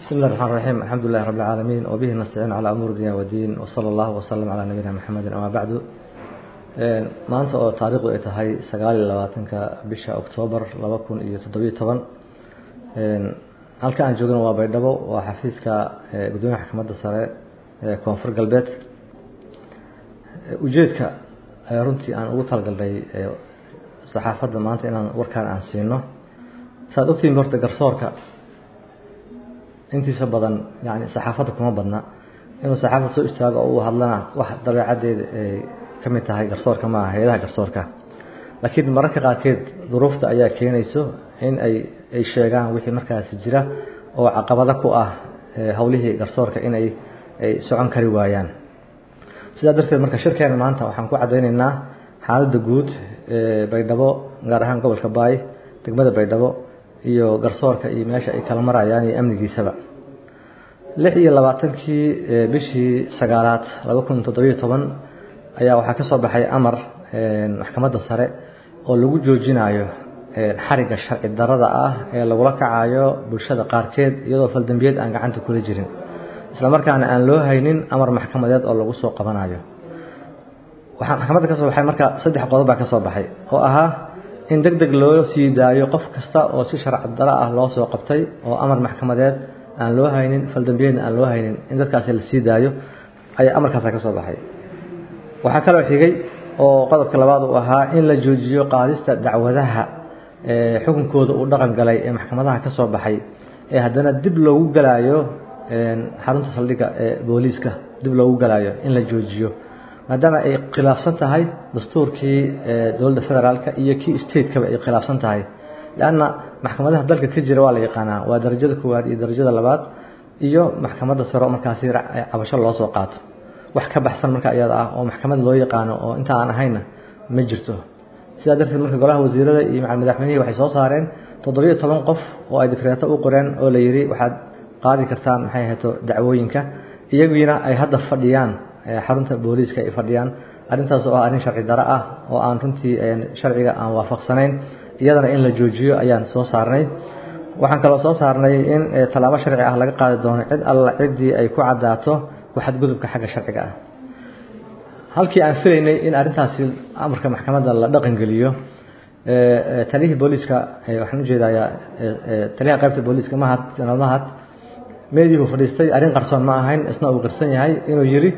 بسم الله الرحمن الرحيم الحمد لله رب العالمين وبه نستعين على أمور الدنيا والدين وصلى الله وسلم على نبينا محمد أما بعد maanta oo taariikhdu ay tahay sagaal iyo labaatanka bisha oktoobar laba kun iyo toddobiyo toban halka aan joogno waa baydhabo waa xafiiska gudoomiyaha maxkamadda sare ee koonfur galbeed ujeedka runtii aan ugu talagalnay saxaafadda maanta inaan warkaan aan siino saaad ogtihiin horta garsoorka intiisa badan yani saxaafadda kuma badna inuu saxaafadda soo istaago oo uu hadlana wax dabeecaddeeda ay ka mid tahay garsoorka maaha hay-adaha garsoorka laakiin mararka qaarkeed duruufta ayaa keenayso in ay ay sheegaan wixii markaasi jira oo caqabado ku ah howlihii garsoorka in ay ay socon kari waayaan sidaa darteed marka shirkeena maanta waxaan ku caddaynaynaa xaaladda guud ee baydhabo gaar ahaan gobolka baay degmada baydhabo iyo garsoorka iyo meesha ay kala marayaan iyo amnigiisaba lix iyo labaatankii bishii sagaalaad laba kun toddobiyo toban ayaa waxaa ka soo baxay amar maxkamadda sare oo lagu joojinayo xarigga sharci darada ah ee lagula kacayo bulshada qaarkeed iyadoo faldambiyeed aan gacanta kula jirin islamarkaana aan loo haynin amar maxkamadeed oo lagu soo qabanayo waxaa maxkamadda ka soo baxay marka saddex qodob baa ka soo baxay oo ahaa in deg deg loo sii daayo qof kasta oo si sharci daro ah loo soo qabtay oo amar maxkamadeed aan loo haynin faldambiyeedna aan loo haynin in dadkaasi la sii daayo ayaa amarkaasa ka soo baxay waxaa kaloo xigay oo qodobka labaad uu ahaa in la joojiyo qaadista dacwadaha xukunkooda uu dhaqan galay ee maxkamadaha ka soo baxay ee haddana dib loogu galaayo xarunta saldhigga ee booliiska dib loogu galaayo in la joojiyo maadaama ay khilaafsan tahay dastuurkii dowladda federaalka iyo kii stateskaba ay khilaafsan tahay leanna maxkamadaha dalka ka jira waa la yaqaanaa waa darajada koowaad iyo darajada labaad iyo maxkamadda sare oo markaasi cabasho loo soo qaato wax ka baxsan marka iyada ah oo maxkamad loo yaqaano oo inta aan ahayna ma jirto sidaa darteed marka golaha wasiirada iyo macal madaxweynihii waxay soo saareen toddobiyo toban qof oo ay dikreeto u qoreen oo la yidhi waxaad qaadi kartaan maxay ahayto dacwooyinka iyagiina ay hadda fadhiyaan xarunta booliiska ay fadhiyaan arrintaas oo ah arrin sharci daro ah oo aan runtii sharciga aan waafaqsanayn iyadana in la joojiyo ayaan soo saarnay waxaan kaloo soo saarnay in tallaabo sharci ah laga qaadi doono cid alla ciddii ay ku caddaato waxadgudubka xagga sharciga ah halkii aan filaynay in arrintaasi amarka maxkamadda la dhaqangeliyo taliyihii booliiska waxaan ujeedayaa taliyaha qaybta booliiska mahad janaal mahad meediihu fadhiistay arrin qarsoon ma ahayn isna uu qarsan yahay inuu yidhi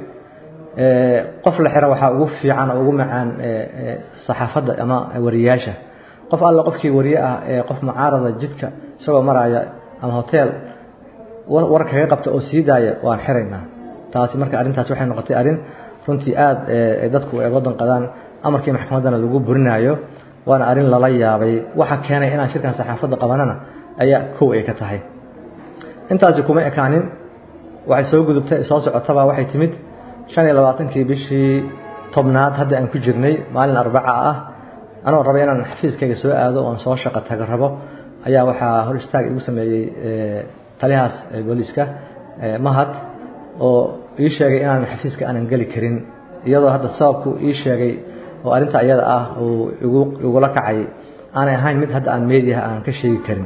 qof la xira waxaa ugu fiican oo ugu macaan saxaafadda ama wariyayaasha qof alla qofkii wariye ah ee qof mucaarada jidka isagoo maraya ama hotel war kaga qabta oo sii daaya waan xiraynaa taasi marka arrintaas waxay noqotay arrin runtii aada dadku ay wadan qadaan amarkii maxkamaddana lagu burinayo waana arrin lala yaabay waxa keenay inaan shirkan saxaafadda qabanana ayaa kow ay ka tahay intaasi kuma ekaanin waxay soo gudubtay soo socotaba waxay timid shan iyo labaatankii bishii tobnaad hadda aan ku jirnay maalin arbaca ah anoo raba inaan xafiiskayga soo aado oon soo shaqo taga rabo ayaa waxaa hor istaag igu sameeyey taliyahaas booliiska mahad oo ii sheegay inaan xafiiska aanan geli karin iyadoo hadda sababku ii sheegay oo arrinta iyada ah uu igu igula kacay aanay ahayn mid hadda aan meediaha aan ka sheegi karin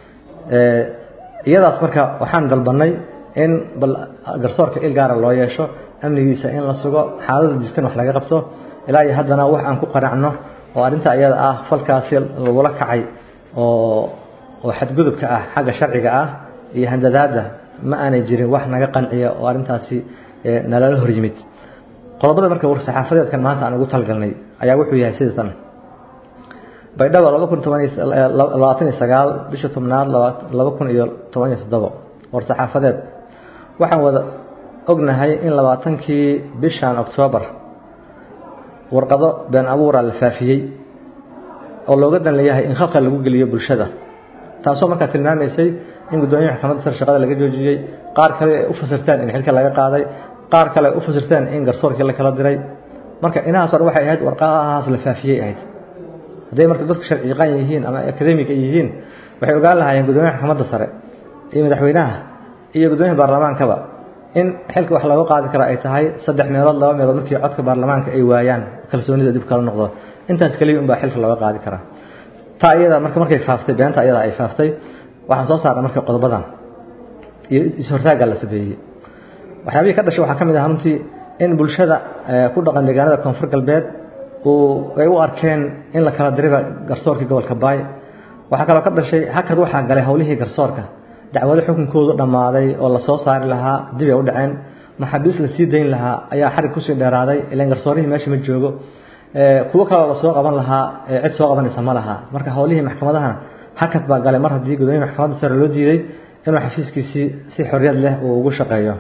iyadaas marka waxaan dalbanay in bal garsoorka il gaara loo yeesho amnigiisa in la sugo xaalada jirtan wax laga qabto ilaa iyo haddana wax aan ku qanacno oo arrinta iyada ah falkaasi lagula kacay oo oo xadgudubka ah xagga sharciga ah iyo handadaadda ma aanay jirin wax naga qanciya oo arrintaasi nalala hor yimid qodobada marka war saxaafadeedkan maanta aan ugu talgalnay ayaa wuxuu yahay sida tan baydhabo laba kun tobanlabaatan iyo sagaal bisha tobnaad laba kun iyo toban iyo toddobo war saxaafadeed waxaan wada ognahay in labaatankii bishan oktoobar warqado been abuura la faafiyey oo looga dan leeyahay in khalqal lagu geliyo bulshada taasoo markaa tilmaamaysay in guddoomiyaha maxkamadda sare shaqada laga joojiyey qaar kale ay u fasirteen in xilka laga qaaday qaar kale ay u fasirteen in garsoorkii la kala diray marka inahaas or waxay ahayd warqadahaas la faafiyey ahayd hadday marka dadku sharci yaqaan yihiin ama akademiga yihiin waxay ogaan lahaayeen guddoomiyaha maxkamadda sare iyo madaxweynaha iyo guddoomiyaha baarlamaankaba in xilka wax looga qaadi kara ay tahay saddex meelood laba meelood markii codka baarlamaanka ay waayaan kalsoonida dib kala noqdo intaas keliya unbaa xilka looga qaadi karaa taa iyada marka markay faaftay beenta iyada ay faaftay waxaan soo saarnay marka qodobadan iyo is-hortaagga la sameeyey waxyaabihii ka dhashay waxaa ka mid ah runtii in bulshada ku dhaqan deegaanada koonfur galbeed uu ay u arkeen in la kala dirayba garsoorkii gobolka baay waxaa kaloo ka dhashay hakad waxaa galay howlihii garsoorka dacwado xukunkoodu dhammaaday oo lasoo saari lahaa dib ay u dhaceen maxaabiis la sii dayn lahaa ayaa xarig kusii dheeraaday ilan garsoorihii meesha ma joogo kuwo kaloo lasoo qaban lahaa cid soo qabanaysa ma laha marka howlihii maxkamadahana hakad baa galay mar haddii gudoomiya maxkamadda sare loo diiday inuu xafiiskiisii si xorriyad leh uu ugu shaqeeyo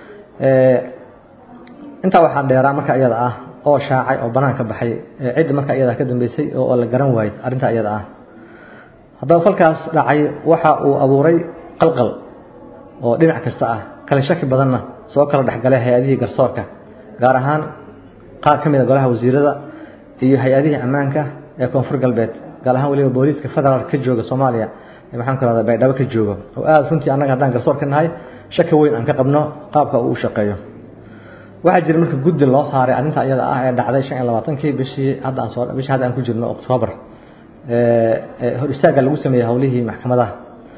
intaa waxaa dheeraa marka iyada ah oo shaacay oo banaanka baxay cidda marka iyada ka dambeysay oo la garan waayey arrinta iyada ah haddaba falkaas dhacay waxa uu abuuray qalqal oo dhinac kasta ah kale shaki badanna soo kala dhexgalay hay-adihii garsoorka gaar ahaan qaar ka mid a golaha wasiirada iyo hay-adihii ammaanka ee koonfur galbeed gaar ahaan weliba booliiska federaalk ka jooga soomaaliya maxaan ku rahda baydhabo ka joogo oo aada runtii annaga haddaan garsoor ka nahay shaki weyn aan ka qabno qaabka uu u shaqeeyo waxaa jira marka guddi loo saaray arrinta iyada ah ee dhacday shan iyo labaatankii bishii hadda aan soo bishii hadda aan ku jirno oktoobar hor istaagga lagu sameeyey howlihii maxkamadaha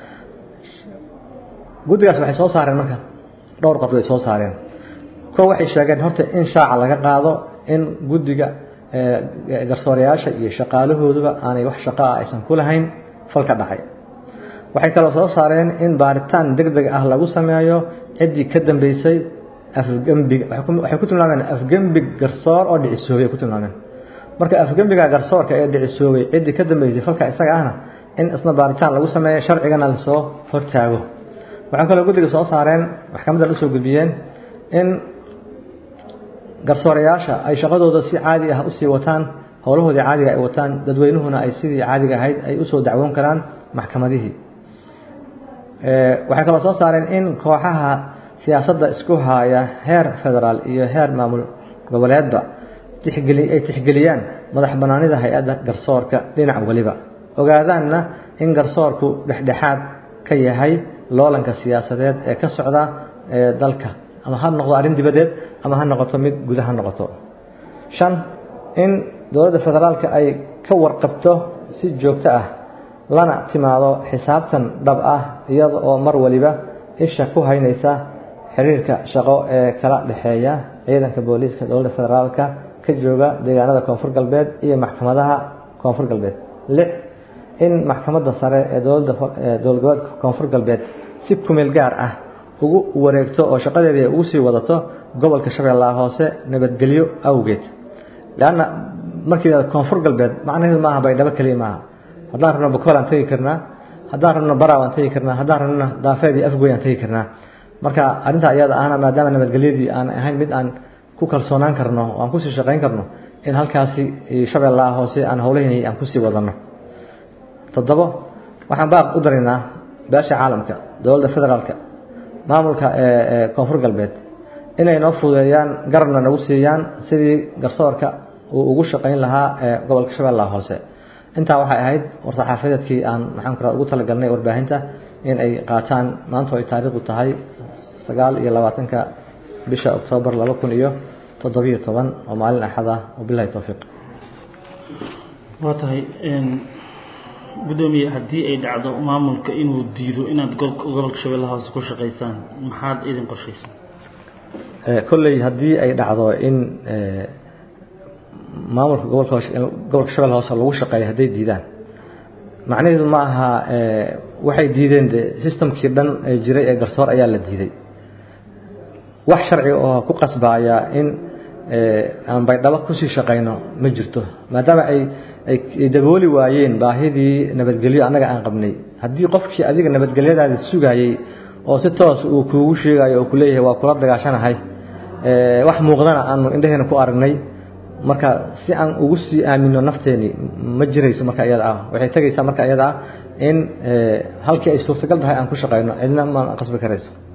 guddigaas waxay soo saareen marka dhowr qodob ay soo saareen kuwa waxay sheegeen horta in shaaca laga qaado in guddiga garsoorayaasha iyo shaqaalahooduba aanay wax shaqo ah aysan ku lahayn falka dhacay waxay kaloo soo saareen in baaritaan deg deg ah lagu sameeyo ciddii ka dambeysay afgembiga waxay ku tilmaameen afgembig garsoor oo dhicisoobay ay ku tilmaameen marka afgembiga garsoorka ee dhicisoobay ciddii ka dambeysay falka isaga ahna in isna baaritaan lagu sameeyo sharcigana lasoo hortaago waxaa kaloo guddiga soo saareen maxkamaddan usoo gudbiyeen in garsoorayaasha ay shaqadooda si caadi ah usii wataan howlahoodii caadiga ay wataan dadweynuhuna ay sidii caadiga ahayd ay usoo dacwoon karaan maxkamadihii waxay kaloo soo saareen in kooxaha siyaasadda isku haaya heer federaal iyo heer maamul goboleedba ay tixgeliyaan madax banaanida hay-adda garsoorka dhinac weliba ogaadaanna in garsoorku dhexdhexaad ka yahay loolanka siyaasadeed ee ka socda ee dalka ama ha noqdo arrin dibadeed ama ha noqoto mid guda ha noqoto shan in dowladda federaalka ay ka warqabto si joogto ah lana timaado xisaabtan dhab ah iyada oo mar waliba isha ku haynaysa xiriirka shaqo ee kala dhexeeya ciidanka booliiska dowladda federaalka ka jooga deegaanada koonfur galbeed iyo maxkamadaha koonfur galbeed lix in maxkamadda sare ee dowladda dowlad goboleedka koonfur galbeed si kumeel gaar ah ugu wareegto oo shaqadeedii ay ugu sii wadato gobolka shabeellaha hoose nabadgelyo awgeed leanna markii koonfur galbeed macnaheedu maaha baydhabo keliya maaha haddaan rabno bakool aan tegi karnaa haddaan rabno baraaw aan tegi karnaa haddaan rabno daafeed iyo afgoy aan tegi karnaa marka arrinta iyada ahna maadaama nabadgelyadii aan ahayn mid aan ku kalsoonaan karno oo aan kusii shaqayn karno in halkaasi shabeellaha hoose aan howlahaynay aan kusii wadano toddobo waxaan baaq u daraynaa beesha caalamka dowladda federaalka maamulka ee koonfur galbeed inay noo fududeeyaan garabna nagu siiyaan sidii garsoorka uu ugu shaqayn lahaa ee gobolka shabeellaha hoose intaa waxay ahayd war-saxaafadeedkii aan maxaan ku ugu talagalnay warbaahinta in ay qaataan maanta ay taariikhdu tahay sagaal iyo labaatanka bisha oktoobar laba kun iyo toddobiyo toban oo maalin axad ah wabilahi towfiiq waa tahay gudoomiye haddii ay dhacdo maamulka inuu diido inaad gobolka shabeellaha hoose ku shaqaysaan maxaad idin qorshaysan kolley haddii ay dhacdo in maamulka gobolka gobolka shabeellaha hoose lagu shaqeeyo hadday diidaan macnaheedu ma aha waxay diideen de systemkii dhan ee jiray ee garsoor ayaa la diiday wax sharci oo ku qasbaaya in aan baydhabo kusii shaqayno ma jirto maadaama ay ay dabooli waayeen baahidii nabadgelyo annaga aan qabnay haddii qofkii adiga nabadgelyadaada sugayey oo si toos uu kuugu sheegayo oo kuleeyahay waa kula dagaashanahay wax muuqdana aanu indheheena ku aragnay marka si aan ugu sii aamino nafteeni ma jirayso marka iyada ah waxay tegaysaa marka iyada ah in halkii ay suurtagal tahay aan ku shaqayno cidna ma qasbi karayso